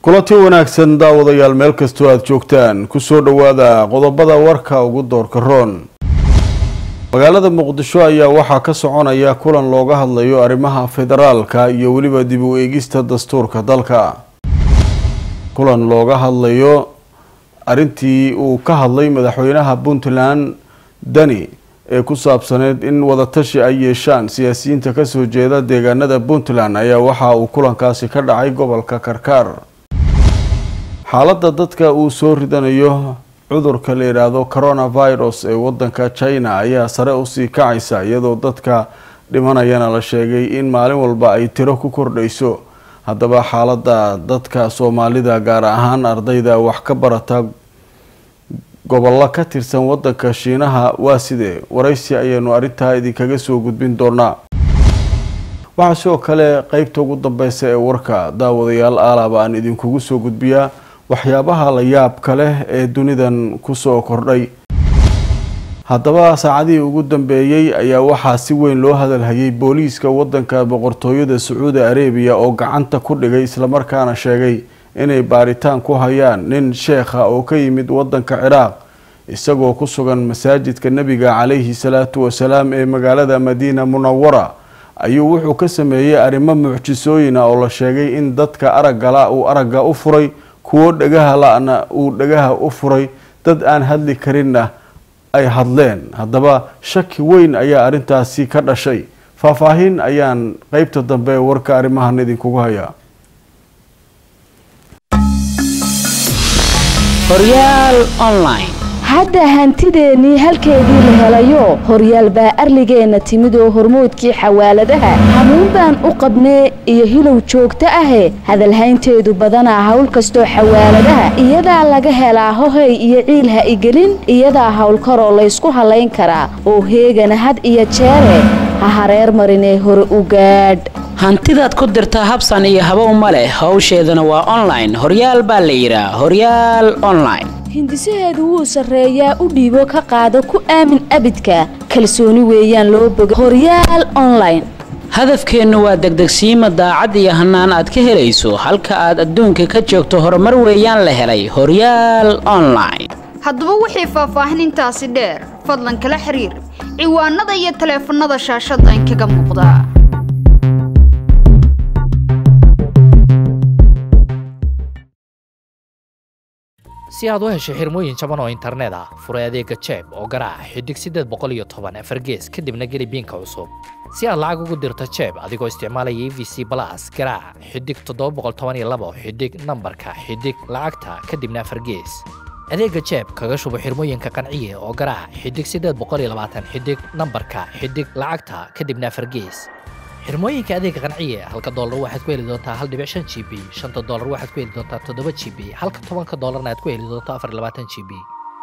kulanti wanaagsan daawadayaal meel kastoo aada joogtaan kusoo dhowaada qodobada warka ugu doorka roon magaalada muqdisho ayaa waxaa ka soconaya kulan looga hadlayo arrimaha federaalka iyo weliba dib u eegista dastuurka dalka kulan looga hadlayo arrintii uu ka hadlay madaxweynaha puntland dani ee ku saabsaneyd in wadatashi ay yeeshaan siyaasiyiinta kasoo jeeda deegaanada puntland ayaa waxa uu kulankaasi ka dhacay gobolka karkaar xaaladda dadka uu soo ridanayo cudurka la yidhaahdo coronavirus ee wadanka china ayaa sare usii kacaysa iyadoo dadka dhimanayana la sheegay in maalin walba ay tiro ku kordhayso haddaba xaaladda dadka soomaalida gaar ahaan ardayda wax ka barata gobollo ka tirsan wadanka shiinaha waa sidee waraysi ayaynu arrintaa idinkaga soo gudbin doonaa waxaa sidoo kale qeybta ugu dambeysa ee warka daawadayaal aalaba aan idinkugu soo gudbiyaa waxyaabaha la yaabka leh ee dunidan kusoo kordhay haddaba saacadihii ugu dambeeyey ayaa waxaa si weyn loo hadalhayay booliiska wadanka boqortooyada sacuudi arabiya oo gacanta ku dhigay islamarkaana sheegay inay baaritaan ku hayaan nin sheekha oo ka yimid wadanka ciraaq isagoo ku sugan masaajidka nebiga calayhi salaatu wasalaam ee magaalada madiina munawara ayuu wuxuu ka sameeyey arrimo mucjisooyina oo la sheegay in dadka araggala uu aragga u furay kuwo dhagaha la-na uu dhagaha u furay dad aan hadli karinna ay hadleen haddaba shaki weyn ayaa arrintaasi ka dhashay faahfaahin ayaan qeybta dambe ee warka arrimahan idinkugu hayaa hadda hantideennii halkeedii la helayo horyaal baa arligeenna timid oo hormoodkii xawaaladaha hamuun baan u qabnee iyo hilow joogto ahe hadalhaynteedu badanaa hawl kastoo xawaaladaha iyadaa laga helaa hohay iyo ciil ha igelin iyadaa howlkaroo laysku hallayn karaa oo heegana had iyo jeere ha hareer marinee hore u gaadh hantidaad ku dirtaa habsan iyo habow ma leh howsheedana waa online horyaal baa la yidhaa horyaal online hindisaheedu wuu sarreeyaa u dhiibo ka qaado ku aamin abidka kalsooni weeyaan loo boga horyaal online hadafkeennu waa degdegsiima daacad iyo hannaan aad ka helayso halka aad adduunka ka joogto horumar weeyaan la helay horyaal online haddaba wixii faahfaahin intaasi dheer fadlan kala xiriir ciwaanada iyo taleefannada shaashadda inkaga muuqda si aad u hesho xirmooyin jaban oo internet ah furay adeega jeeb oo garaac xidig siddeed boqol iyo toban afar gees kadibna geli biinka cusub si aad lacag ugu dirto jeeb adigoo isticmaalaya e v c balas garaac xidig toddoba boqol toban iyo labo xidig nambarka xidig lacagta kadibna afar gees adeega jeeb kaga shubo xirmooyinka qanciye oo garaac xidig siddeed boqol iyo labaatan xidig nambarka xidig lacagta kadibna afar gees xirmooyinka adeega qanciye halka doolar waxaad ku heli doontaa hal dhibic shan g b shanta doolar waxaad ku heli doontaa toddoba g b halka tobanka doolarna aad ku heli doonto afar labaatan g b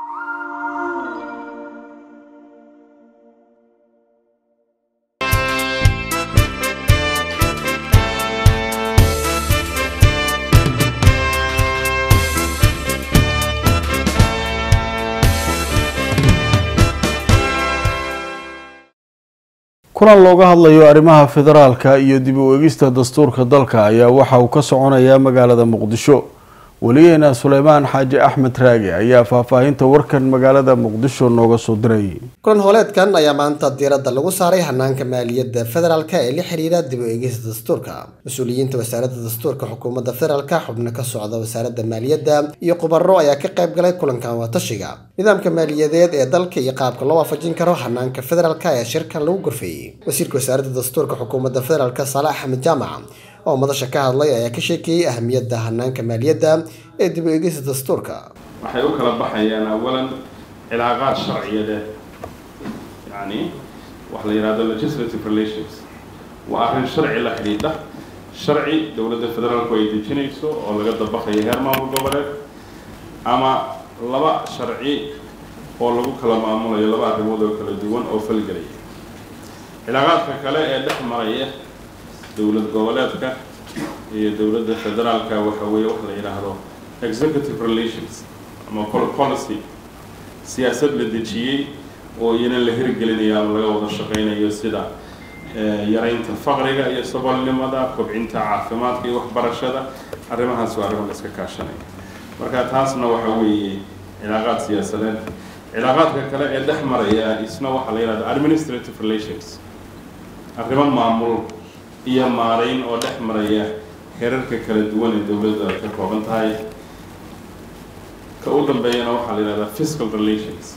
kulan looga hadlayo arrimaha federaalka iyo dib u eegista dastuurka dalka ayaa waxa uu ka soconayaa magaalada muqdisho weliyeena suleymaan xaaji axmed raage ayaa faahfaahinta warkan magaalada muqdisho nooga soo diray kulan hooleedkan ayaa maanta diiradda lagu saaray hanaanka maaliyadda federaalka ee la xiriira dib u eegista dastuurka mas-uuliyiinta wasaaradda dastuurka xukuumadda federaalka xubno ka socda wasaaradda maaliyadda iyo khubaro ayaa ka qayb galay kulankan waatashiga nidaamka maaliyadeed ee dalka iyo qaabka loo waafajin karo hanaanka federaalka ayaa shirkan lagu gorfeeyey wasiirka wasaaradda dastuurka xukuumadda federaalka saale axmed jaamac oo madasha ka hadlay ayaa ka sheekeeyey ahamiyadda hanaanka maaliyadda ee dib u eegista dastuurka waxay u kala baxayaan awalan cilaaqaad sharciyadeed yacni waxa la yidhahdo legislative relations waa arrin sharci la xidhiidha sharci dowladda federaalku ay dejinayso oo laga dabaqayo heer maamul goboleed ama laba sharci oo lagu kala maamulayo laba arrimood oo kala duwan oo falgelaya cilaaqaadka kale ee dhex maraya dowlad goboleedka iyo dowladda federaalka waxa weeye wax la yidhaahdo executive relations ama policy siyaasad la dejiyey oo iyana la hirgelinayo ama laga wada shaqaynayo sida yaraynta faqriga iyo saboolnimada kobcinta caafimaadka iyo waxbarashada arrimahaas waa arrimo la iska kaashanaya marka taasna waxa weeye cilaaqaad siyaasadeed cilaaqaadka kale ee dhex maraya isna waxaa la yihahda administrative relations arrimo maamul iyo maarayn oo dhex maraya herarka kala duwan ee dowladda ay ka kooban tahay ka u dambeeyana waxaa la yihahdaa fiscal relations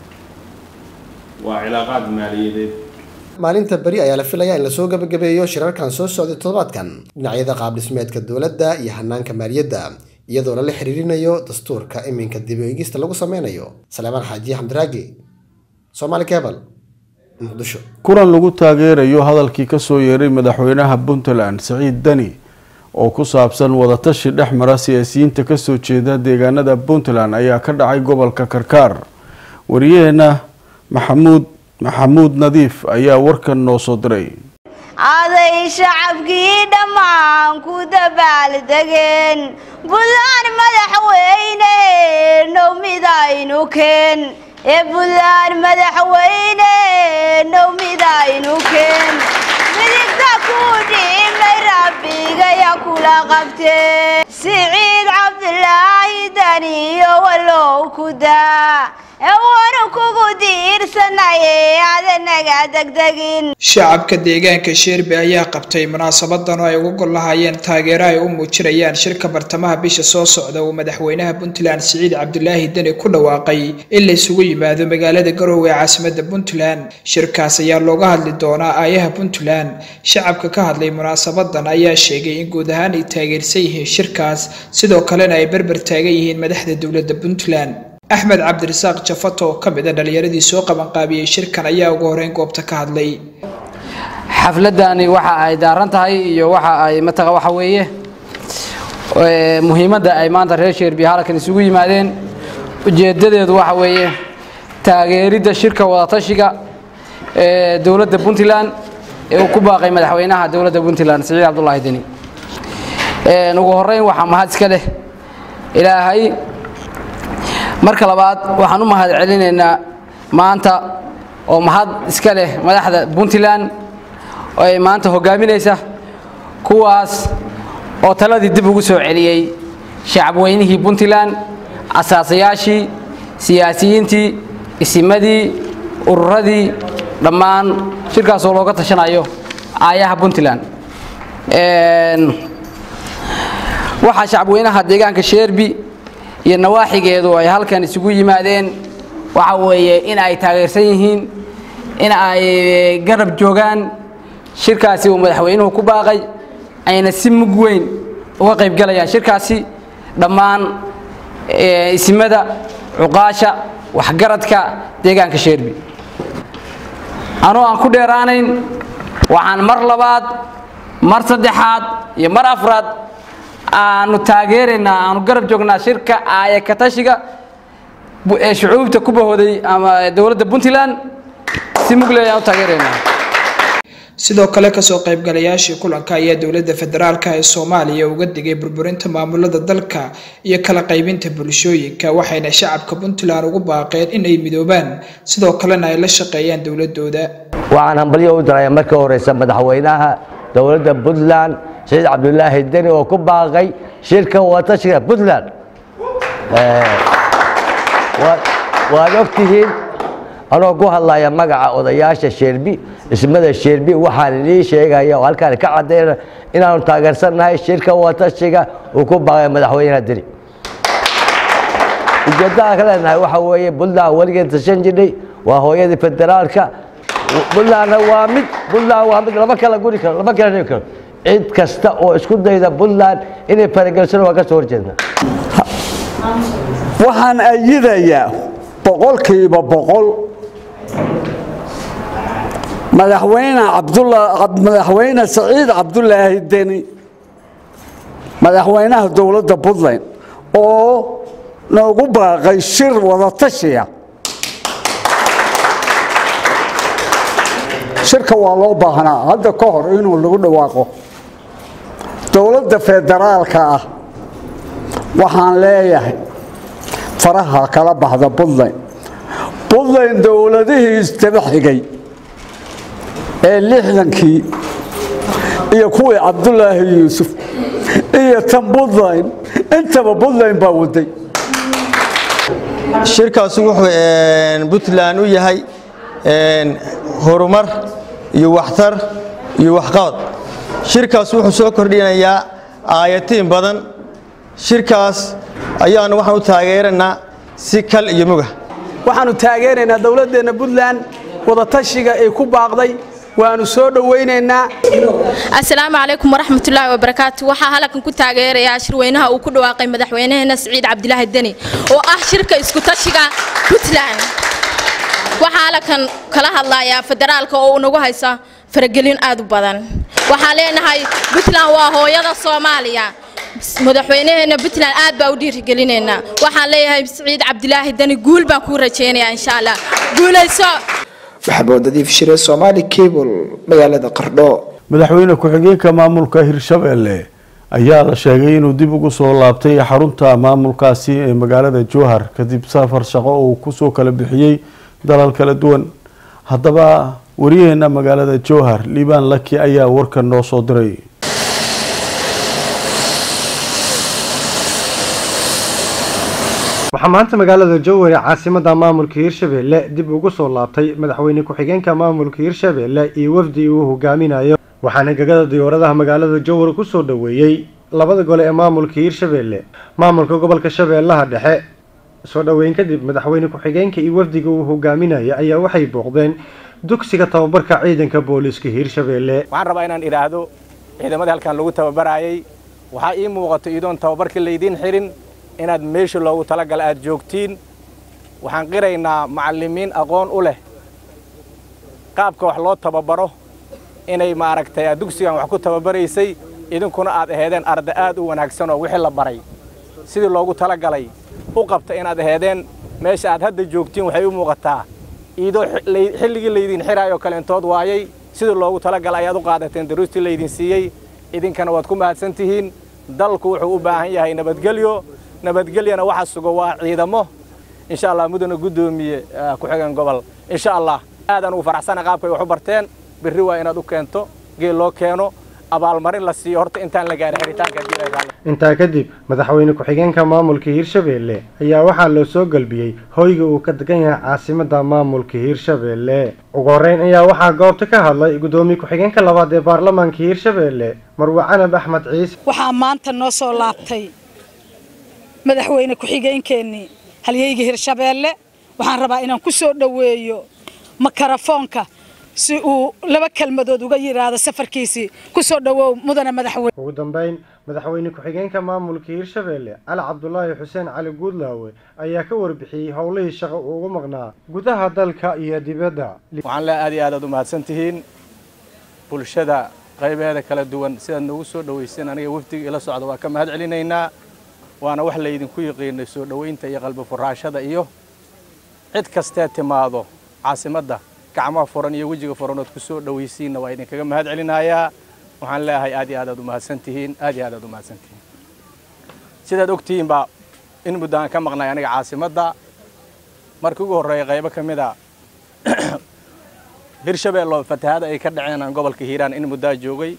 waa cilaaqaad maaliyadeed maalinta beri ayaa la filayaa in lasoo gabagabeeyo shirarkan soo socday toddobaadkan dhinacyada qaab dhismeedka dowladda iyo hanaanka maaliyadda iyadoo lala xiriirinayo dastuurka iminka dib u eegista lagu sameynayo saleemaan xaaji xamdiraagi soomaali kebal muqdisho kulan lagu taageerayo hadalkii kasoo yeeray madaxweynaha puntland siciid deni oo ku saabsan wadatashi dhex mara siyaasiyiinta kasoo jeeda deegaanada puntland ayaa ka dhacay gobolka karkaar wariyaheena maxamuud maxamuud nadiif ayaa warkan noo soo diray aday shacabkii dhammaan ku dabaaldegeen buntland madaxweyne now midaynu keen ee buntland madaxweyne now midaynu keen midigta ku dhimay rabbigaya kula qabtee siciid cabdilaahi daniyo wallow ku daa eewanu kugu diirsanaye adanaga degdegin shacabka deegaanka sheerbe ayaa qabtay munaasabadan oo ay uga gol lahaayeen taageero ay u muujinayaan shirka bartamaha bisha soo socda uu madaxweynaha puntland siciid cabdulaahi deni ku dhawaaqay in la isugu yimaado magaalada garowe ee caasimada puntland shirkaas ayaa looga hadli doonaa aayaha puntland shacabka ka hadlay munaasabadan ayaa sheegay in guud ahaan ay taageersan yihiin shirkaas sidoo kalena ay berber taagan yihiin madaxda dowladda puntland axmed cabdirasaaq jafato oo ka mid a dhalinyaradii soo qabanqaabiyey shirkan ayaa ugu horeyn goobta ka hadlay xafladani waxa ay daaran tahay iyo waxa ay mataqa waxa weeye muhiimadda ay maanta reer sheerbi halkan isugu yimaadeen ujeedadeedu waxa weeye taageeridda shirka wadatashiga ee dowladda puntland ee uu ku baaqay madaxweynaha dowladda puntland siciid cabdulaahi deni ugu horeyn waxaa mahad iska leh ilaahay marka labaad waxaan u mahad celinaynaa maanta oo mahad iska leh madaxda puntland oo ay maanta hogaaminaysa kuwaas oo taladii dib ugu soo celiyey shacabweynihii puntland asaasayaashii siyaasiyiintii isimadii ururadii dhammaan shirkaasoo looga tashanayo aayaha puntland waxaa shacabweynaha deegaanka sheerbi iyo nawaaxigeedu ay halkan isugu yimaadeen waxa weeye in ay taageersan yihiin in ay garab joogaan shirkaasi uu madaxweynuhu ku baaqay ayna si mug weyn uga qaybgalayaan shirkaasi dhammaan isimada cuqaasha waxgaradka deegaanka sheerbi anoo aan ku dheeraanayn waxaan mar labaad mar saddexaad iyo mar afraad aanu taageeraynaa aanu garab joognaa shirka aaya katashiga ee shucuubta ku bahooday ama dowladda puntland si mugle ayaan u taageeraynaa sidoo kale kasoo qaybgalayaashii kulanka ayaa dowladda federaalka ee soomaaliya uga digay burburinta maamulada dalka iyo kala qaybinta bulshooyinka waxayna shacabka puntland ugu baaqeen in ay midoobaan sidoo kalena ay la shaqeeyaan dowladooda waxaan hambalyo u diraya marka horeysa madaxweynaha dowladda puntland siciid cabdulaahi deni oo ku baaqay shirka wadatashiga puntland waad ogtihiin anoo ku hadlaya magaca odayaasha sheerbi ismada sheerbi waxaan inii sheegaya oo halkaan ka cadayna inaanu taageersannahay shirka wadatashiga uu ku baaqay madaxweynaha deni ujeeddada ka leenahay waxa weeye puntland weligeed tashan jirnay waa hooyadii federaalka puntlandna waa mid puntland waa mid lama kala guri karo lama kala dhigi karo cid kasta oo isku dayda puntland inay faragelsan waa ka soo horjeedna waxaan ayidayaa boqolkiiba boqol madaxweyne madaxweyne saciid cabdulaahi deni madaxweynaha dowladda puntland oo noogu baaqay shir wadatashiya shirka waa loo baahnaa hadda ka hor inuu lagu dhawaaqo dowladda federaalka ah waxaan leeyahay faraha kala baxda puntland puntland dowladihii isdaba xigay ee lixdankii iyo kuwii cabdulaahi yuusuf iyo tan buntland intaba buntland baa waday shirkaasi wuxuu puntland u yahay horumar iyo waxtar iyo waxqabad shirkaas wuxuu soo kordhinayaa aayatiin badan shirkaas ayaanu waxaan u taageeranaa si kal iyo muga waxaannu taageeraynaa dowladdeenna puntland wadatashiga ay ku baaqday waanu soo dhowaynaynaa assalaamu calaykum waraxmatullaahi wabarakaatu waxaa halkan ku taageerayaa shirweynaha uu ku dhawaaqay madaxweynaheena siciid cabdilaahi deni oo ah shirka iskutashiga puntland waxaa halkan kala hadlayaa federaalka oo unagu haysa faragelin aad u badan waxaan leenahay puntland waa hooyada soomaaliya madaxweynaheena puntland aad baa u dhiirigelinaynaa waxaan leeyahay siciid cabdilaahi deni guul baan kuu rajaynayaa insha allah guulayso maxamuud nadiif shire somaali cable magaalada qardho madaxweyne ku-xigeenka maamulka hirshabelle ayaa la sheegay inuu dib ugu soo laabtay xarunta maamulkaasi ee magaalada jowhar kadib safar shaqo uu kusoo kala bixiyey dalal kala duwan haddaba wariyaheena magaalada jowhar liibaan laki ayaa warkan noo soo diray waxaa maanta magaalada jowhar ee caasimada maamulka hirshabelle dib ugu soo laabtay madaxweyne ku-xigeenka maamulka hirshabelle iyo wafdi uu hogaaminayo waxaana gegada diyaaradaha magaalada jowhar kusoo dhoweeyey labada gole ee maamulka hirshabelle maamulka gobolka shabeellaha dhexe soo dhoweyn kadib madaxweyne ku-xigeenka iyo wafdiga uu hogaaminaya ayaa waxay booqdeen dugsiga tababarka ciidanka booliiska hirshabelle waxaan rabaa inaan idhaahdo ciidamadii halkan lagu tababarayay waxaa ii muuqato idoon tababarkii laydiin xirin inaad meesha loogu talagala aad joogtiin waxaan qiraynaa macallimiin aqoon u leh qaabka wax loo tababaro inay maaragtay aad dugsigan wax ku tababaraysay idinkuna aad aheedeen arda aad u wanaagsan oo wixii la baray sidii loogu talagalay u qabta inaad aheedeen meesha aad hadda joogtiin waxay u muuqataa iidoo xilligii laydiin xiraayoo kaleentood waayay sidii loogu talagalay ayaad u qaadateen daruustii laydin siiyey idinkana waad ku mahadsan tihiin dalku wuxuu u baahan yahay nabadgelyo nabadgelyana waxa sugo waa ciidamo insha allah mudana guddoomiye ku-xigeen gobol insha allah aadaan ugu faraxsana qaabkay wax u barteen berri waa inaad u keento geel loo keeno abaalmarin la siiyo horta intaan la gaarin xiritaanka intaa kadib madaxweyne ku-xigeenka maamulka hirshabelle ayaa waxaa loo soo galbiyey hoyga uu ka degan yahay caasimada maamulka hirshabelle ugu horeyn ayaa waxaa goobta ka hadlay guddoomiye ku-xigeenka labaad ee baarlamaanka hirshabelle marwe canab axmed ciise waxaa maanta noo soo laabtay madaxweyne ku-xigeenkeennii halyeyga hirshabeelle waxaan rabaa inaan ku soo dhoweeyo makarafoonka si uu laba kelmadood uga yidhaahdo safarkiisii ku soo dhowow mudana madaxweyne ugu dambeyn madaxweyne ku-xigeenka maamulka hirshabelle cali cabdulaahi xuseen cali guudlaawe ayaa ka warbixiyey howlihii shaqo uu ugu maqnaa gudaha dalka iyo dibadda waxaan le aad iyo aad aad u mahadsan tihiin bulshada qaybaheeda kala duwan sidaad noogu soo dhoweyseen aniga wafdiga ila socda waa ka mahad celinaynaa waana wax laydinku yiqiinay soo dhoweynta iyo qalbi furaashada iyo cid kastee timaado caasimadda gacmaha furan iyo wejiga furan ood ku soo dhowaysiinna waa idinkaga mahad celinayaa waxaan leeyahay aad iyo aad aad u mahadsan tihiin aad iyo aad aad u mahadsan tihiin sidaad ogtihiin baa in muddo aan ka maqnay aniga caasimadda markii ugu horreeya qaybo ka mid a hirshabeello fatahaada ay ka dhaceen aan gobolka hiiraan in muddaa joogay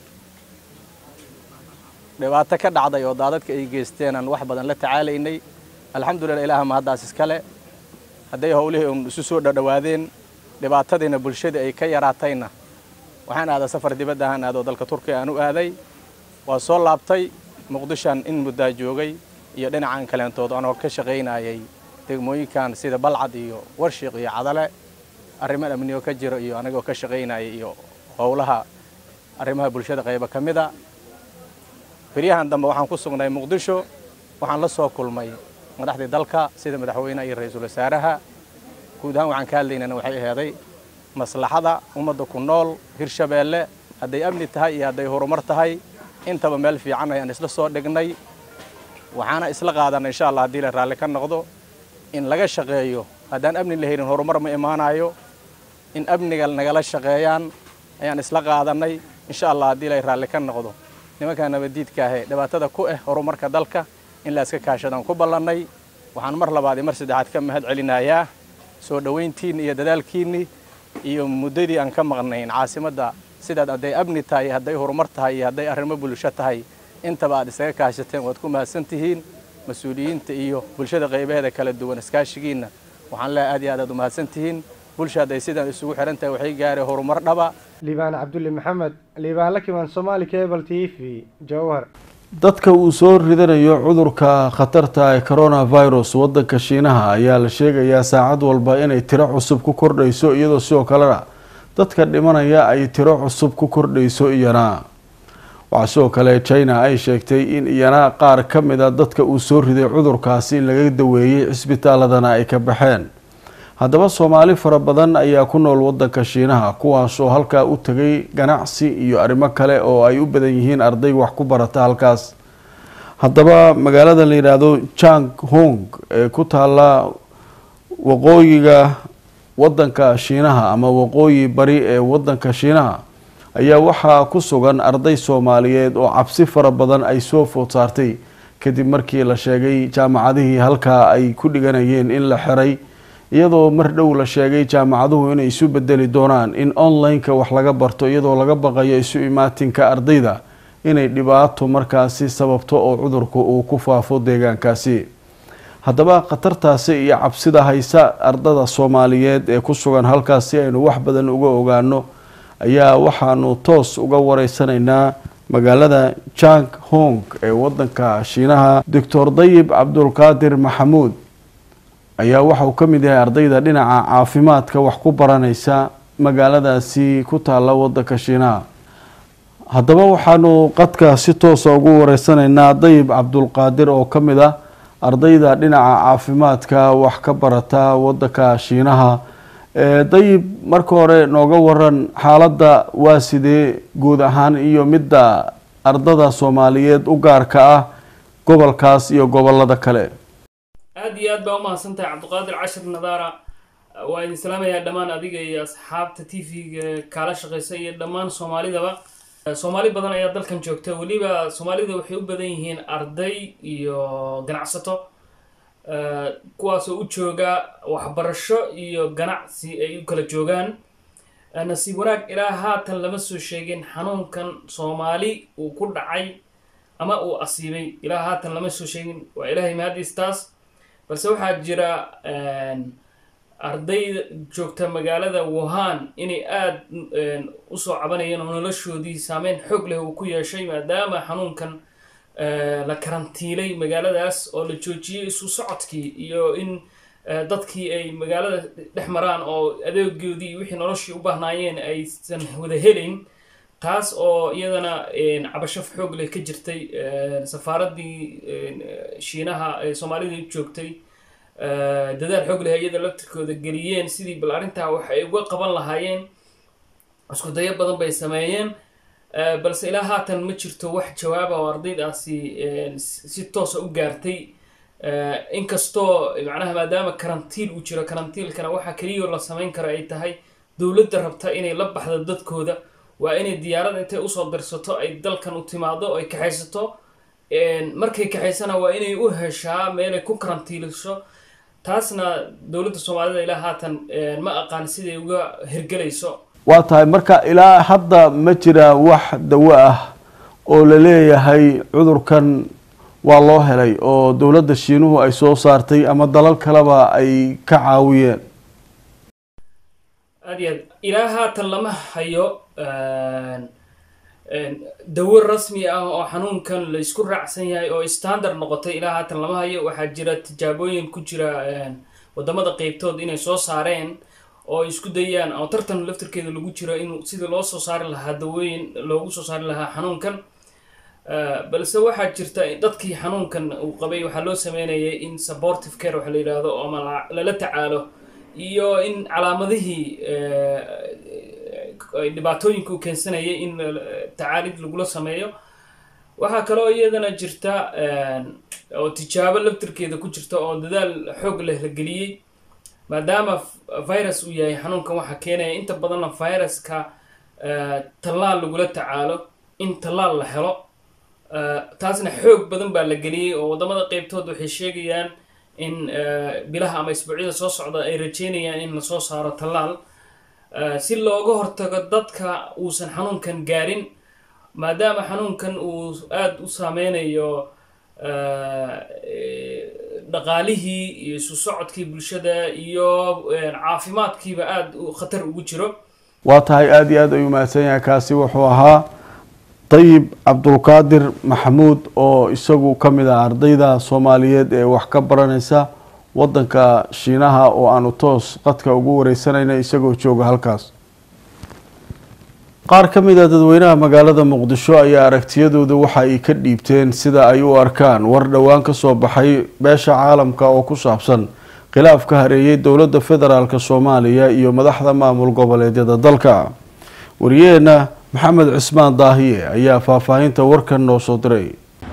dhibaato ka dhacday oo daadadka ay geysteen aan wax badan la tacaalaynay alxamdulillah ilaaha mahaddaas iskale hadday howlihii un isu soo dhadhowaadeen dhibaatadiina bulshadii ay ka yaraatayna waxaan aadaa safar dibadda ahaan aadoo dalka turkiya aan u aaday waa soo laabtay muqdishaan in muddaa joogay iyo dhinacan kaleentood anoo ka shaqaynayay degmooyinkan sida balcad iyo warshiiq iyo cadale arrimo amnigo ka jiro iyo anigoo ka shaqaynaya iyo howlaha arrimaha bulshada qayba ka mida beryahan dambe waxaan ku sugnay muqdisho waxaan la soo kulmay madaxdii dalka sida madaxweynaha iyo ra-iisul wasaaraha guud ahaan waxaan ka hadlaynana waxay aheeday maslaxada ummadda ku nool hirshabeelle hadday amni tahay iyo hadday horumar tahay intaba meel fiican ayaan isla soo dhignay waxaana isla qaadanay insha allah haddii la raalli ka noqdo in laga shaqeeyo haddaan amni la helin horumar ma imaanayo in amniga nagala shaqeeyaan ayaan isla qaadanay insha allah haddii la raalli ka noqdo nimankaa nabaddiidka ahee dhibaatada ku ah horumarka dalka in la iska kaashadaan ku ballannay waxaan mar labaad iyo mar saddexaad ka mahad celinayaa soo dhowayntiinni iyo dadaalkiinni iyo muddadii aan ka maqnayn caasimadda sidaad hadday amni tahay hadday horumar tahay iyo hadday arrimo bulsho tahay intaba aad isaga kaashateen waad ku mahadsan tihiin mas-uuliyiinta iyo bulshada qaybaheeda kala duwan iskaashigiinna waxaan leeyahay aad iyo aad aad u mahadsan tihiin bulsha hadday sidaan isugu xihan tahay waxay gaareen horumar dhaba liibaan cabdulle maxamed liibaan la kiman somaali cable t v jowhar dadka uu soo ridanayo cudurka khatarta ee coronavirus wadanka shiinaha ayaa la sheegayaa saacad walba inay tiro cusub ku kordhayso iyadoo sidoo kalena dadka dhimanaya ay tiro cusub ku kordhayso iyana waxaa sidoo kale china ay sheegtay in iyana qaar ka mid a dadka uu soo riday cudurkaasi in laga daweeyey cisbitaaladana ay ka baxeen haddaba soomaali fara badan ayaa ku nool wadanka shiinaha kuwaas oo halkaa u tegay ganacsi iyo arrimo kale oo ay u badan yihiin arday wax ku barata halkaas haddaba magaalada la yidhaahdo jang hong ee ku taala waqooyiga wadanka shiinaha ama waqooyi bari ee wadanka shiinaha ayaa waxaa ku sugan arday soomaaliyeed oo cabsi fara badan ay soo food saartay kadib markii la sheegay jaamacadihii halkaa ay ku dhiganayeen in la xiray iyadoo mar dhow la sheegay jaamacaduhu inay isu bedeli doonaan in online-ka wax laga barto iyadoo laga baqayo isu imaatinka ardayda inay dhibaato markaasi sababto oo cudurku uu ku faafo deegaankaasi haddaba khatartaasi iyo cabsida haysa ardada soomaaliyeed ee ku sugan halkaas si aynu wax badan uga ogaano ayaa waxaanu toos uga wareysanaynaa magaalada jang hong ee wadanka shiinaha doctor dayib cabdulqaadir maxamuud ayaa waxa uu ka mid yahay ardayda dhinaca caafimaadka wax ku baranaysa magaaladaasi ku taala wadanka shiinaha haddaba waxaanu qadka si toosa ugu wareysanaynaa dayib cabdulqaadir oo ka mid ah ardayda dhinaca caafimaadka wax ka barata wadanka shiinaha dayib marka hore nooga waran xaaladda waa sidee guud ahaan iyo midda ardada soomaaliyeed u gaarka ah gobolkaas iyo gobolada kale aad iyo aad baa umahadsantahay cabdiqaadir cashir nadaara waa idin salaamayaa dhammaan adiga iyo asxaabta t v-ga kaala shaqeysa iyo dhammaan soomaalidaba soomaali badan ayaa dalkan joogta weliba soomaalida waxay u badan yihiin arday iyo ganacsato kuwaasoo u jooga waxbarasho iyo ganacsi ay u kala joogaan nasiib wanaag ilaa haatan lama soo sheegin xanuunkan soomaali uu ku dhacay ama uu asiibay ilaa haatan lama soo sheegin waa ilaahay mahadiistaas balse waxaa jira arday joogta magaalada wuhan inay aada usoo cabanayeen oo noloshoodii saameyn xoog leh uu ku yeeshay maadaama xanuunkan la karantiilay magaaladaas oo la joojiyey isu socodkii iyo in dadkii ay magaalada dhex maraan oo adeegoodii wixii noloshii u baahnaayeen aysan wada helayn taas oo iyadana cabasho xoog leh ka jirtay safaaraddii shiinaha ee soomaalida joogtay dadaal xoog leh iyada laftirkooda geliyeen sidii bal arrintaa wax ay uga qaban lahaayeen isku dayo badan bay sameeyeen balse ilaa haatan ma jirto wax jawaaba oo ardaydaasi si toosa u gaartay inkastoo macnaha maadaama karantiil uu jiro karantiilkana waxaa keliyao la samayn karo ay tahay dowladda rabta inay la baxdo dadkooda waa inay diyaarad intay usoo dirsato ay dalkan u timaado ay kaxaysato markay kaxaysana waa inay u heshaa meelay ku karantiiliso taasna dowladda soomaalida ilaa haatan ma aqaan siday uga hirgelayso waa tahay marka ilaa hadda ma jira wax dawo ah oo la leeyahay cudurkan waa loo helay oo dowladda shiinuhu ay soo saartay ama dalal kaleba ay ka caawiyeen aad iyo aad ilaa haatan lama hayo dawo rasmi ah oo xanuunkan la isku raacsan yahay oo standard noqotay ilaa haatan lama hayo waxaa jira tijaabooyin ku jira wadamada qeybtood inay soo saareen oo ay isku dayaan oo tartan laftirkeeda lagu jiro in sidii loo soo saari lahaa dawooyin loogu soo saari lahaa xanuunkan balse waxaa jirta dadkii xanuunkan uu qabay waxaa loo sameynayay in supportive care waxa la yidhaahdo oo ama lala tacaalo iyo in calaamadihii dhibaatooyinka uu keensanayay in tacaalid lagula sameeyo waxaa kaloo iyadana jirta oo tijaabo laftirkeeda ku jirta oo dadaal xoog leh la geliyey maadaama virus uu yahay xanuunkan waxaa keenaya inta badanna viruska tallaal lagula tacaalo in tallaal la helo taasna xoog badan baa la geliyey oo wadamada qeybtood waxay sheegayaan in bilaha ama isbuucyada soo socda ay rajeynayaan in lasoo saaro tallaal si looga hortago dadka uusan xanuunkan gaarin maadaama xanuunkan uu aada u saameynayo dhaqaalihii iyo isu socodkii bulshada iyo caafimaadkiiba aada khatar ugu jiro waa tahay aada iyo aada ayuu mahadsan yahay kaasi wuxuu ahaa dayib cabdulqaadir maxamuud oo isagu ka mid ah ardayda soomaaliyeed ee wax ka baranaysa wadanka shiinaha oo aanu toos qadka ugu wareysanayna isagoo jooga halkaas qaar ka mid a dadweynaha magaalada muqdisho ayaa aragtiyadooda waxa ay ka dhiibteen sida ay u arkaan war dhowaan kasoo baxay beesha caalamka oo ku saabsan khilaaf ka hareeyay dowladda federaalk soomaaliya iyo madaxda maamul goboleedyada dalka wariyaheena maxamed cismaan daahiye ayaa faahfaahinta warkan noo soo diray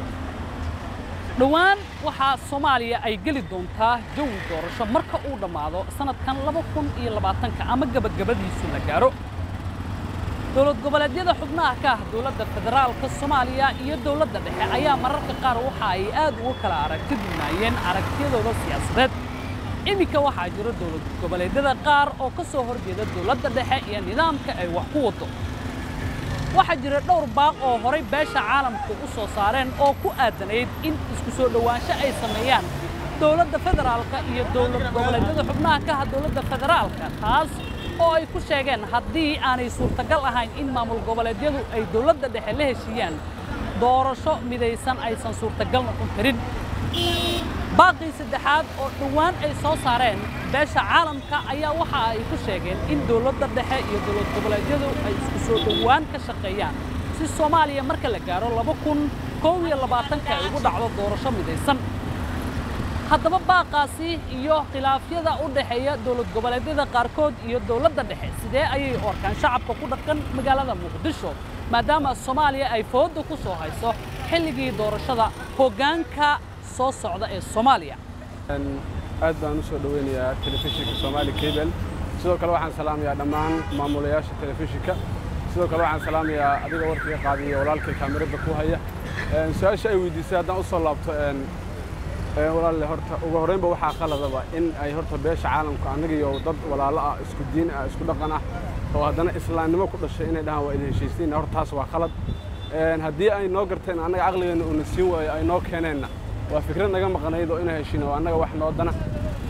dhowaan waxaa soomaaliya ay geli doontaa jawi doorasho marka uu dhammaado sanadkan laba kun iyo labaatanka ama gebagabadiisu la gaaro dowlad goboleedyada xubnaha ka ah dowladda federaalka soomaaliya iyo dowladda dhexe ayaa mararka qaar waxa ay aad uga kala aragti dunaayeen aragtiyadooda siyaasadeed iminka waxaa jira dowlad goboleedyada qaar oo ka soo horjeeda dowladda dhexe iyo nidaamka ay wax ku wado waxaa jira dhowr baaq oo horay beesha caalamku u soo saareen oo ku aadanayd in isku soo dhowaansho ay sameeyaan dowladda federaalka iyo dowlad goboleedyada xubnaha ka ah dowladda federaalka taas oo ay ku sheegeen haddii aanay suurtagal ahayn in maamul goboleedyadu ay dowladda dhexe la heshiiyaan doorasho midaysan aysan suurtagal noqon karin baaqii saddexaad oo dhowaan ay soo saareen beesha caalamka ayaa waxa ay ku sheegeen in dowladda dhexe iyo dowlad goboleedyadu ay isku soo dhowaan ka shaqeeyaan si soomaaliya marka la gaaro laba kun kow iyo labaatanka ay ugu dhacdo doorasho midaysan haddaba baaqaasi iyo khilaafyada u dhexeeya dowlad goboleedyada qaarkood iyo dowladda dhexe sidee ayay u arkaan shacabka ku dhaqan magaalada muqdisho maadaama soomaaliya ay fooda ku soo hayso xilligii doorashada hoggaanka soo socda ee soomaaliya aad baan u soo dhoweynayaa telefishinka soomaali cable sidoo kale waxaan salaamayaa dhammaan maamulayaasha telefishinka sidoo kale waxaan salaamayaa adiga warkiga qaadiya walaalkay kaamirada ku haya su-aasha ay weydiisay haddaan usoo laabto walaalle horta ugu horreynba waxaa qaladaba in ay horta beesha caalamka annaga iyo dad walaalo ah isku diin ah isku dhaqan ah oo haddana islaamnimo ku dhashay inay dhahaan waa idin heshiisiin horta taas waa qalad haddii ay noo garteen annaga caqligeenna uuna siin waayo ay noo keeneenna waa fikrad naga maqnayd oo ina heshiina oo annaga wax noo dana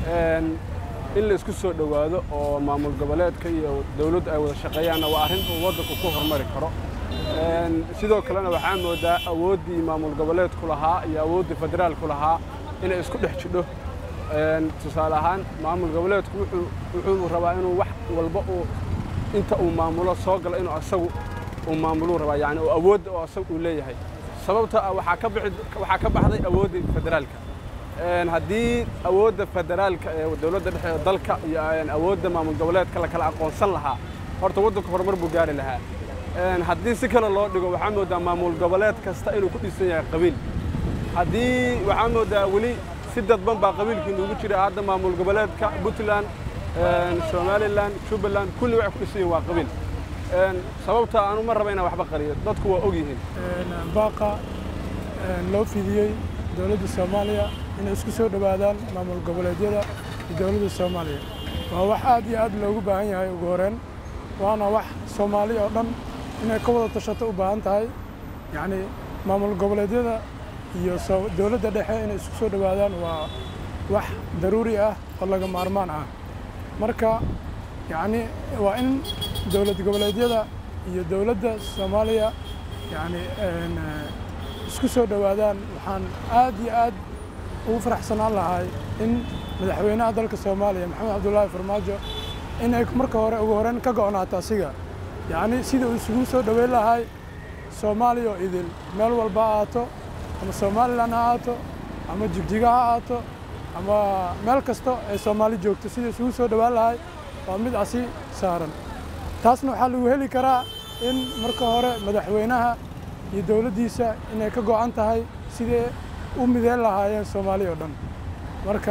in la isku soo dhowaado oo maamul goboleedka iyo dowladdu ay wada shaqeeyaanna waa arrin uu waddanku ku horumari karo sidoo kalena waxaa moodaa awooddii maamul goboleedku lahaa iyo awooddii federaalku lahaa inay isku dhex jidho tusaale ahaan maamul goboleedku wuxuu rabaa inuu wax walba uu inta uu maamulo soo galo inuu asagu uu maamuluu rabaa yani oo awoodda oo asagu uu leeyahay sababta ah waxaa ka bixi waxaa ka baxday awooddii federaalka haddii awoodda federaalka ee dowladda dhexe ee dalka iyo awoodda maamul goboleedka la kala aqoonsan lahaa horta waddanku horumar buu gaari lahaa haddii si kale loo dhigo waxaa moodaa maamul goboleed kasta inuu ku dhisan yahay qabiil haddii waxaa moodaa weli si dadban baa qabiilkii nuugu jira hadda maamul goboleedka puntland somalilan jubbaland kulli waxay ku dhisan yihin waa qabiil sababta aanu ma raba inaan waxba qariyo dadku waa og yihiin baaqa loo fidiyey dowladda soomaaliya inay isku soo dhowaadaan maamul goboleedyada iyo dowladda soomaaliya waa wax aad iyo aad loogu baahan yahay ugu horeen waana wax soomaali oo dhan inay ka wada tashato u baahan tahay yacni maamul goboleedyada iyo dowladda dhexe inay isku soo dhowaadaan waa wax daruuri ah oo laga maarmaan ah marka yacni waa in dowlad goboleedyada iyo dowladda soomaaliya yacni isku soo dhowaadaan waxaan aad iyo aad ugu faraxsanaan lahay in madaxweynaha dalka soomaaliya maxamed cabdullaahi farmaajo inay marka hore ugu horeyn ka go'naato asiga yacni sida uu isugu soo dhoweyn lahay soomaaliya oo idil meel walba ha ahaato ama somalilan ha ahaato ama jigjiga ha ahaato ama meel kasta ay soomaali joogto sida isugu soo dhowaan lahay waa mid asi saaran taasna waxaa lagu heli karaa in marka hore madaxweynaha iyo dowladdiisa inay ka go'an tahay sidee u mideyn lahaayeen soomaaliya oo dhan marka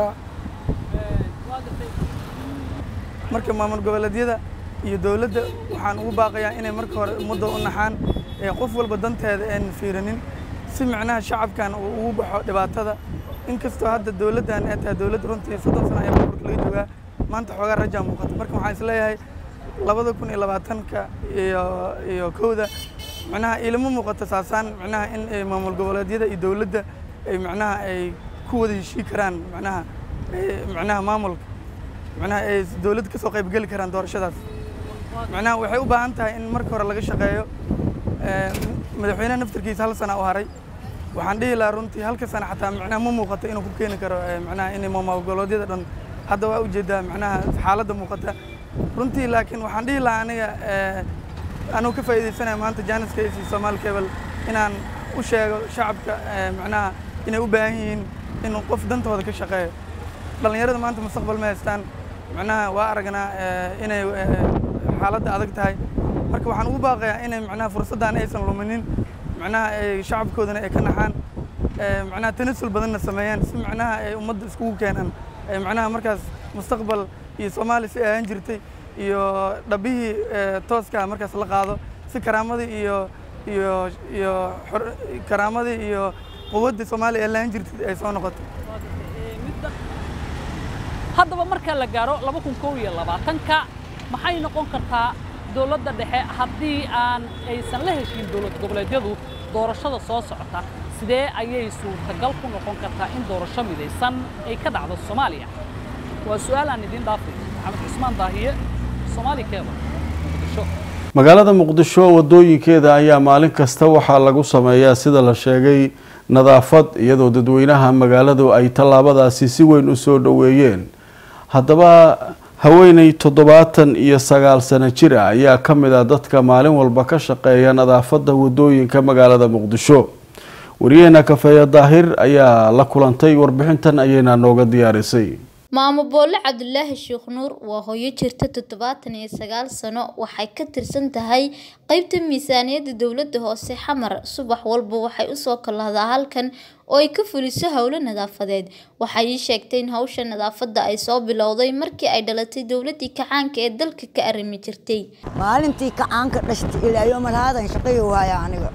marka maamul goboleedyada iyo dowladda waxaan ugu baaqayaa inay marka hore ummadda u naxaan ee qof walba danteeda aan fiirinin si micnaha shacabkan uu ugu baxo dhibaatada inkastoo hadda dowladdan ay tahay dowladda runtii soddon sano ayaa burburka laga joogaa maanta xoogaa rajaa muuqata marka waxaan isleeyahay labada kun iyo labaatanka iyo iyo kowda macnaha ilama muuqato saasaan macnaha in ay maamul goboleedyada iyo dowladda ay macnaha ay ku wada heshii karaan macnaha macnaha maamulka macnaha ay dowladda kasoo qaybgeli karaan doorashadaas macnaha waxay u baahan tahay in marka hore laga shaqeeyo madaxweynaha naftarkiisa hal sana u haray waxaan dhihi lahaa runtii halka sana xataa macnaha ma muuqato inuu ku keeni karo macnaha in maamul goboleedyada dhan hadda waa ujeedaa macnaha xaaladda muuqata runtii laakiin waxaan dhihi lahaa aniga anuu ka faa'iidaysanaya maanta jaaniska iyo Soomaali Cable inaan u sheego shacabka macnaha inay u baahan yihiin in qof dantooda ka shaqeeyo dhalinyarada maanta mustaqbal ma haystaan macnaha waa aragnaa inay xaaladda adag tahay marka waxaan ugu baaqayaa inay macnaha fursaddan aysan luminin macnaha ay shacabkoodana ay ka naxaan macnaha tanasul badanna sameeyaan si macnaha ay ummadda iskugu keenaan macnaha markaas mustaqbal iyo Soomaali si ahaan jirtay iyo dhabihii tooska markaas la qaado si karaamadii iyo iyo iyo karaamadii iyo quwadda Soomaaliya ee laan jirtay ay soo noqoto haddaba marka la gaaro laba kun kow iyo labaatanka maxay noqon kartaa dowladda dhexe haddii aan aysan la heshin dowlad goboleedyadu doorashada soo socota sidee ayay suurtagal ku noqon kartaa in doorasho midaysan ay ka dhacdo soomaaliya waa su'aal aan idiin dhaafay maxamed cusmaan daahiye soomaali keeba muqdisho magaalada muqdisho wadooyinkeeda ayaa maalin kasta waxaa lagu sameeyaa sida la sheegay nadaafad iyadoo dadweynaha magaaladu ay tallaabadaasi si weyn u soo dhoweeyeen haddaba haweeney toddobaatan iyo sagaal sano jir ah ayaa ka mid ah dadka maalin walba ka shaqeeya nadaafadda wadooyinka magaalada muqdisho wariyaheena kafeeya daahir ayaa la kulantay warbixintan ayayna nooga diyaarisay maamo boole cabdulaahi sheekh nuur waa hooyo jirta toddobaatan iyo sagaal sano waxay ka tirsan tahay qeybta miisaaniyadda dowladda hoose xamar subax walba waxay usoo kalahdaa halkan oo ay ka fuliso howlo nadaafadeed waxay ii sheegtay in hawsha nadaafadda ay soo bilowday markii ay dhalatay dowladii kacaanka ee dalka ka arrimi jirtay maalintii kacaanka dhashtay ilaa yoomalhaadan shaqayo waaya aniga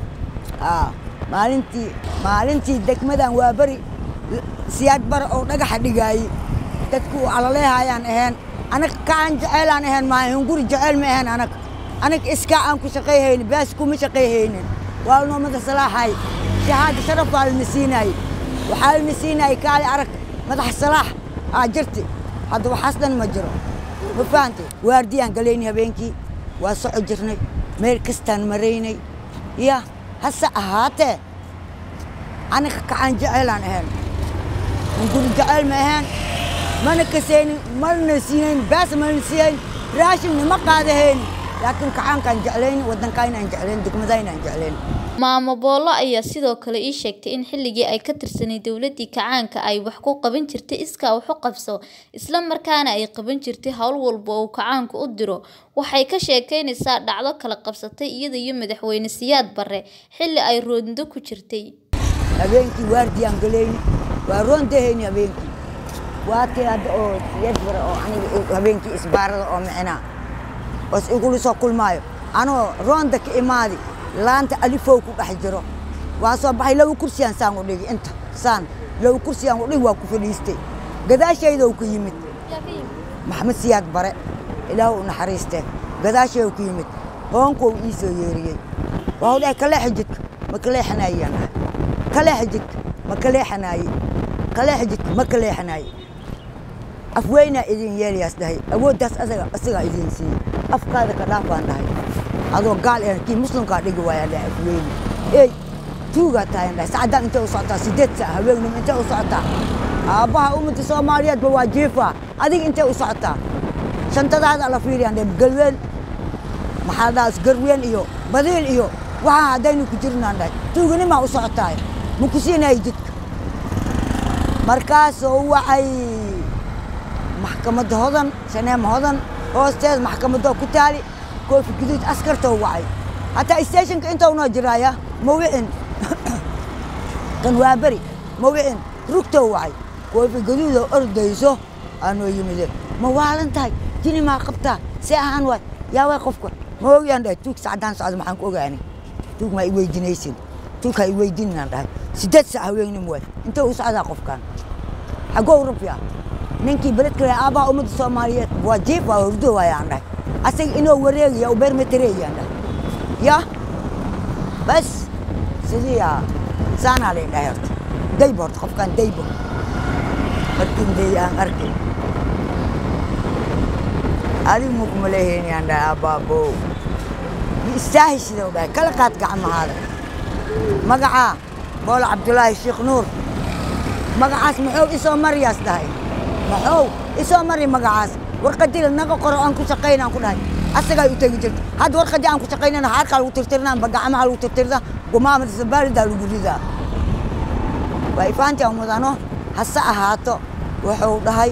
maalintii maalintii degmadan waa beri siyaad bara oo dhagaxa dhigaayey dadku calaleehayaan ahayn anag kaan jeceylaan ahayn maaha hunguri jeceyl ma ahayn anag anag iskaa aan ku shaqayhaynin baas kuma shaqayhaynin waa noomada salaaxay shahaada sharaf baa lana siinaayey waxaa lana siinaayey kaali arag madax salaax aa jirti hadda waxaas dhan ma jiro ma fahantay waardiyaan galaynay habeenkii waa soco jirnay meel kastaan maraynay ya hase ahaatee aniga kacaan jeceylaan ahayn hunguri jeceyl ma ahayn mana kasaynin mana siinayn baas mana siihayn raashinna ma qaadahaynin laakiin kacaankaan jeclayn waddankaynaan jeclayn degmadaynaan jeclayn maamo boolo ayaa sidoo kale ii sheegtay in xilligii ay ka tirsanay dowladii kacaanka ay wax ku qaban jirtay iskaa wax u qabso isla markaana ay qaban jirtay howl walba oo kacaanku u diro waxay ka sheekeynaysaa dhacdo kala qabsatay iyada iyo madaxweyne siyaad barre xilli ay roondo ku jirtay habeenkii waardiyaan galayni waa roondahayni habeenkii waatii hadda oo siyaad bare oo aniga habeenkii isbaarada oo micnaa oos igula soo kulmaayo anoo roonda ka imaadi laanta alifow ku dhex jiro waa soo baxay laba kursiyaan saan u dhigi inta saan laba kursiyaan u dhigi waa ku fadhiistay gadaashaydow ka yimid maxamed siyaad bare ilaah u naxariistee gadaashaydow ka yimid hoonkow ii soo yeeriyey waa u dhahay kaleexa jidka ma kaleexanaayaan dhahay kaleexa jidka ma kaleexanaaye kaleexa jidka ma kaleexanaaye afweynaa idin yeelayaas dhahay awooddaas asaga isagaa idin siiyey afkaada ka dhaaf baan dhahay adoo gaal ee kii muslimkaa dhigi waayaan dhahay afweyne ey tuugaa tahayan dhahay sacaddaan intay u socotaa sideed sac haweennim intay u socotaa aabbaha ummadda soomaaliyeedba waa jiifaa adiga intay u socotaa shantadaada la fiiriyaan dhahay galween maxaa dhahaa garween iyo badiil iyo waxaa haddaynu ku jirnaan dhahay tuuganimaa u socotaay ma ku siinayo jidka markaasoo waxay maxkamadda hodan shaneema hodan hoosteeda maxkamadoo ku taali koofi guduud askartoo wacay hataa stationka intou noo jiraaya ma wicin kan waa beri ma wicin rugtoo wacay koofi guduudoo ordayso aanoo yimide ma waalan tahay jini maa qabtaa see ahaan waay yaa way qofka ma ogyaan dhahay tuug sacdaan socda maxaan ku ogaanay tuug maa i weydinaysin tuug ha i weydinaan dhahay sideed sac haweennim waay intee u socdaa qofkan xaggoo rabyaa ninkii beledka leh aabbaha ummadda soomaaliyeed waa jiif waa hurdo waayaan dhahay asaga inoo wareegaya u beermatereeyaan dhahay ya bas sidii aa saanaa lay dhahay horta daybo horta qofkaan daybo markin day aan arkay adigu mukuma leheynayaan dhahay abbaabo istaahi sidau dhahay kala qaad gacmahaada magacaa boolo cabdulaahi sheekh nuur magacaas maxuu isoo mariyaas dhahay maxuu isoo mari magacaas warqadii naga qoro aan ku shaqayna aan ku dhahay asagaa u tegi jirta hadda warqadii aan ku shaqaynana haarkaa lagu tirtirnaa ba gacmaha lagu tirtirda gumaamada sabaalidaa lagu ridaa waa ifaantii mudano hase ahaato wuxuu dhahay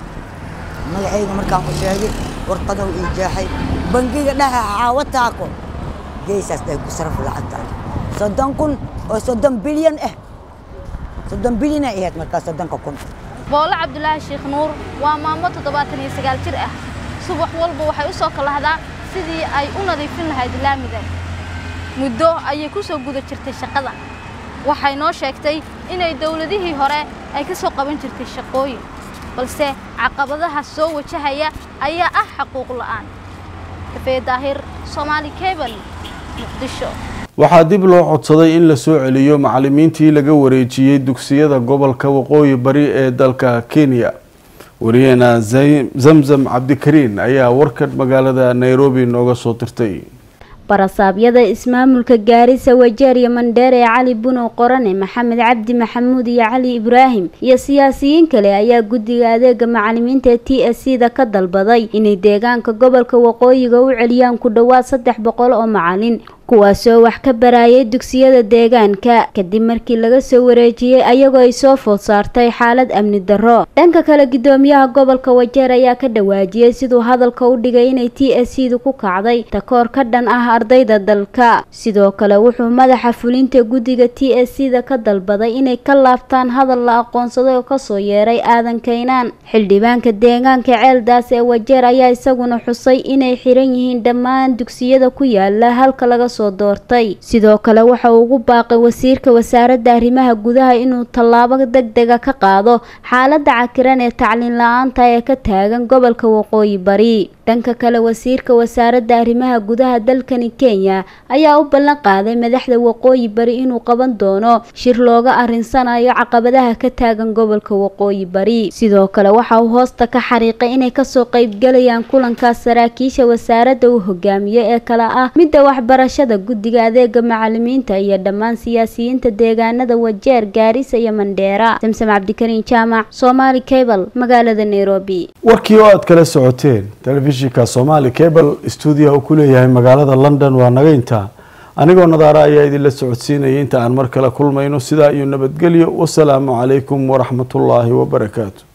magacayga markaan u sheegay warqadow ii jeexay bangiga dhexe xaawo taako geesaas dhahay ku saraf lacagta soddon kun oo soddon bilyan ah soddon bilyan ay ahayd markaa soddonka kun boolo cabdulaahi sheekh nuur waa maamo toddobaatan iyo sagaal jir ah subax walba waxay u soo kalahdaa sidii ay u nadiifin lahayd laamida muddo ayay ku soo guda jirtay shaqada waxay noo sheegtay inay dowladihii hore ay ka soo qaban jirtay shaqooyin balse caqabadaha soo wajahaya ayaa ah xaquuq la'aan kafee daahir soomaali cable muqdisho waxaa dib loo codsaday in la soo celiyo macalimiintii laga wareejiyey dugsiyada gobolka waqooyi bari ee dalka kenya wariyaheena zamzam cabdikariin ayaa warkan magaalada nairobi nooga soo dirtay barasaabyada ismaamulka gaarisa wajeer iyo mandheer ee cali bunow qorane maxamed cabdi maxamuud iyo cali ibraahim iyo siyaasiyiin kale ayaa guddiga adeega macalimiinta t s c da ka dalbaday inay deegaanka gobolka waqooyiga u celiyaan ku dhowaad saddex boqol oo macalin kuwaasoo wax ka barayay dugsiyada deegaanka kadib markii laga soo wareejiyey ayagoo ay soo food saartay xaalad amni darro dhanka kale gudoomiyaha gobolka wajeer ayaa ka dhawaajiyey siduu hadalka u dhigay inay t s c du ku kacday takoor ka dhan ah ardayda dalka sidoo kale wuxuu madaxa fulinta guddiga t s c da ka dalbaday inay ka laabtaan hadal la aqoonsaday oo kasoo yeeray aadan kaynaan xildhibaanka deegaanka ceeldaas ee wajeer ayaa isaguna xusay inay xiran yihiin dhammaan dugsiyada ku yaala halka laga soo doortay sidoo kale waxa uu ugu baaqay wasiirka wasaaradda arrimaha gudaha inuu tallaabo degdega ka qaado xaaladda cakiran ee tacliin la-aanta ee ka taagan gobolka waqooyi bari dhanka kale wasiirka wasaaradda arrimaha gudaha dalkani kenya ayaa u ballan qaaday madaxda waqooyi bari inuu qaban doono shir looga arinsanayo caqabadaha ka taagan gobolka waqooyi bari sidoo kale waxa uu hoosta ka xariiqay inay kasoo qaybgalayaan kulankaas saraakiisha wasaaradda uu hogaamiyo ee kale ah midda waxbarashada guddiga adeega macalimiinta iyo dhammaan siyaasiyiinta deegaanada wajeer gaarisa iyo mandheera samsam cabdikariin jaamac somaali cable magaalada nairobi warkii oo aad kala socoteen telefishinka somaali cable stuudiyaha uu ku leeyahay magaalada london waa naga intaa anigoo nadaara ayaa idinla socodsiinayay inta aan mar kale kulmayno sidaa iyo nabadgelyo wasalaamu calaykum waraxmatullaahi wabarakaatu